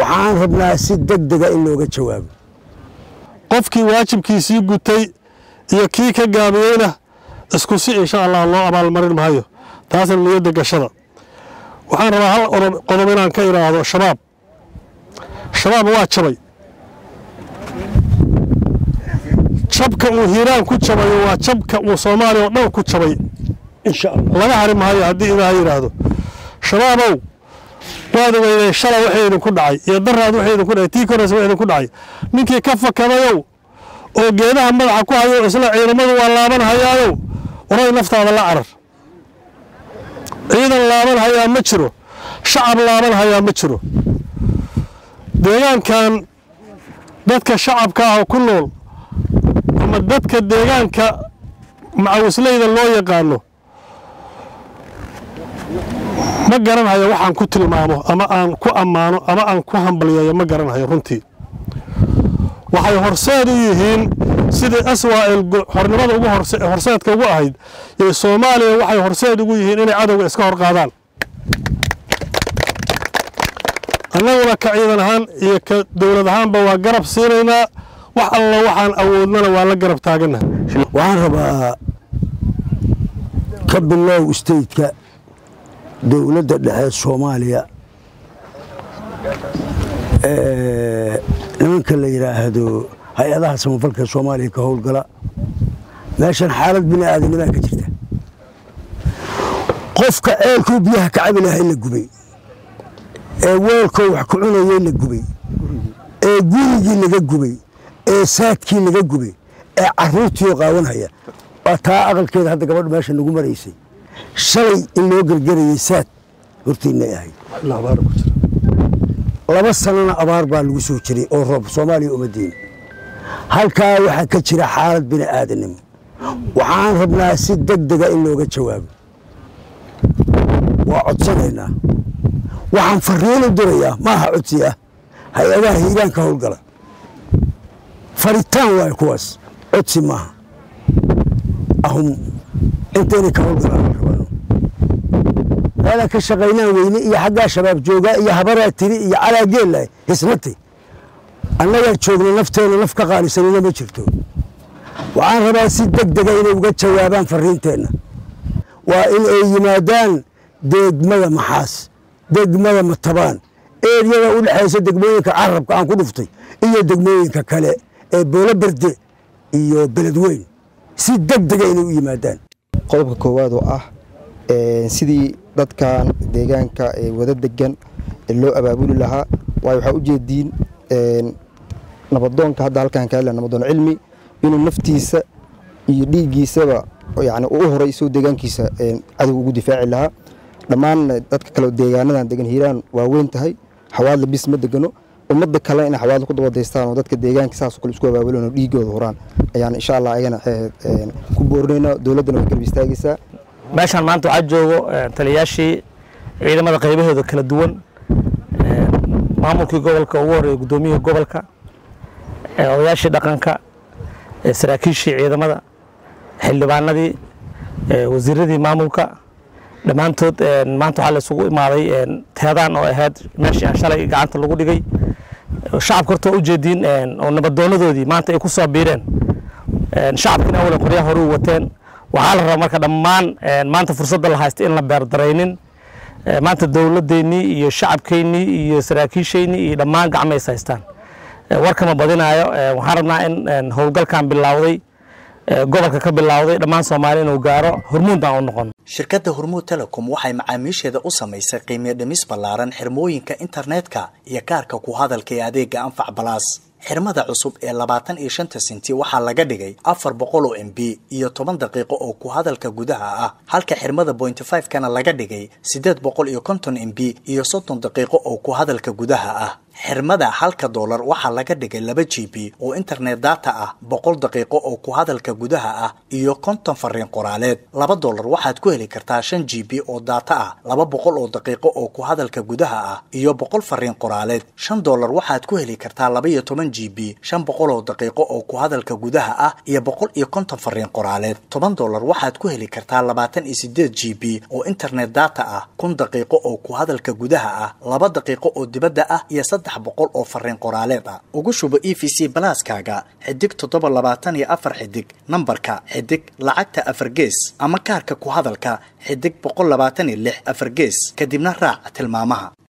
waxaan rabnaa si deg dega in looga jawaabo qofkii waajibkiisii gutay iyo kii ka gaabiyeyna isku si insha allah loo abaalmarin maayo taasna niyadda gashada waxaan rabaa hal qodob inaan ka idhaahdo shabaab shabaab waa jabay jabka uu hiiraan ku jabayo waa jabka uu soomaaliya oo dhan ku jabay laga hari maayo haddii ilaaha yidhaahdo shabaabow waad ogeydeen shalay waxay idinku dhacay iyo daraad waxay idinku dhacay tii koraysa wax idinku dhacay ninkii ka fakadayow oo geedaha madaxa ku hayo isla ciidamadu waa laaban hayaayow waray naftaada la carar ciidan laaban hayaa ma jiro shacab laaban hayaa ma jiro deegaankan dadka shacabka ah oo ku nool ama dadka deegaanka macawisleyda loo yaqaano ma garanhayo waxaan ku tilmaamo ama aan ku ammaano ama aan ku hambalyeeyo ma garanhayo runtii waxay horseed u yihiin sidii aswaa'il xornimada ugu horseedka ugu ahayd ee soomaaliya waxay horseed ugu yihiin inay cadowga iska hor qaadaan annaguna ka ciidan ahaan iyo ka dowlad ahaanba waa garab siinaynaa wax alla waxaan awoodnana waa la garab taaganaha waxaan rabaa ka bilow stateka dowladda dhexe soomaaliya nimanka la yidhaahdo hay-adaha samafalka soomaaliya ka howlgala meeshan xaalad bini aadanimaa ka jirta qofka ceelkuu biyaha ka cabi lahay la gubay ee weelkoo wax ku cunayey la gubay ee gurigii laga gubay ee saadkii laga gubay ee caruurtiioo qaawanhaya waa taa aqalkeeda hadda gabadha meesha nagu maraysay shalay in loo gergerayay saad hortiinay ahayd laba sanana abaar baa lagu soo jiray oo roob soomaaliya umadiina halkaa waxaa ka jira xaalad bini aadanimo waxaan rabnaa si deg dega in looga jawaabo waa codsanaynaa waxaan fariin u dirayaa maaha codsi ah hay-adaha hiiraanka howlgala faritaan waayo kuwaas codsi maaha ahum intayna ka howlgalaan rabano meelaan ka shaqaynaan weyne iyo xaggaa shabaab joogaa iyo habaraa tiri iyo calaa geella hisnatay annagaa joogna nafteenna naf ka qaalisanina ma jirto waxaan rabaa si deg dega inay uga jawaabaan fariinteenna waa in ay yimaadaan degmada maxaas degmada matabaan eeryada u dhexaysa degmooyinka carabka aan ku dhuftay iyo degmooyinka kale ee boolo berde iyo beledweyn si deg dega inay u yimaadaan qodobka koowaad oo ah sidii dadkan deegaanka wada degan loo abaabuli lahaa waayo waxaa ujeediin nabadoonka hadda halkaan ka hadla nabadoon cilmi inuu naftiisa iyo dhiiggiisaba yani u horay isoo deegaankiisa cadow ugu difaaci lahaa dhammaan dadka kale deegaanadan degan hiiraan waa weyn tahay xawaadla bis ma degano ummadda kale inay xawaadla ku dabadaystaan oo dadka deegaanka saasoo kale isku abaabulan oo dhiigooda horaan ayaan insha allah ayagana ku boorinayna dowladdana way garab istaagaysaa meeshaan maanta waxaa joogo taliyayaashii ciidamada qaybahooda kala duwan maamulkii gobolka ugu horeeya guddoomiyihii gobolka odayaashii dhaqanka saraakiishii ciidamada xildhibaanadii wasiiradii maamulka dhammaantood maanta waxaa la isugu imaaday teedaan oo ahayd meeshii aan shalay gacanta lagu dhigay shacabka horta waa ujeediin oo nabadoonadoodii maanta ay ku soo biireen shacabkiina awalan qoryaha hore u wateen waxaa la rabaa marka dhammaan maanta fursadda la haysta in la beerdaraynin maanta dowladeennii iyo shacabkeennii iyo saraakiisheennii iyo dhammaan gacmays haystaan warkama badinaayo waxaan rabnaa in howlgalkan bilowday gobolka ka bilowday dhammaan soomaaliya inuu gaaro hormuud baan u noqon shirkadda hormuud telecom waxay macaamiisheeda u samaysay qiimiyo dhimis ballaaran xirmooyinka internetka iyo kaarka ku hadalka ee adeega anfac balaas xirmada cusub ee labaatan iyo shanta senti waxaa laga dhigay afar boqol oo m b iyo toban daqiiqo oo ku hadalka gudaha ah halka xirmada bointy five kana laga dhigay siddeed boqol iyo konton m b iyo soddon daqiiqo oo ku hadalka gudaha ah xirmada halka doolar waxaa laga dhigay laba g b oo internet data ah boqol daqiiqo oo ku hadalka gudaha ah iyo konton fariin qoraaleed laba doolar waxaad ku heli kartaa shan g b oo data ah laba boqol oo daqiiqo oo ku hadalka gudaha ah iyo boqol fariin qoraaleed shan doolar waxaad ku heli kartaa laba iyo toban g b shan boqol oo daqiiqo oo ku hadalka gudaha ah iyo boqol iyo konton fariin qoraaleed toban doolar waxaad ku heli kartaa labaatan iyo sideed g b oo internet data ah kun daqiiqo oo ku hadalka gudaha ah laba daqiiqo oo dibadda ah iyo saddex boqol oo fariin qoraaleed ah ugu shubo e v c balaaskaaga xidig toddoba labaatan iyo afar xidig nambarka xidig lacagta afar gees ama kaarka ku hadalka xidig boqol labaatan iyo lix afar gees kadibna raac tilmaamaha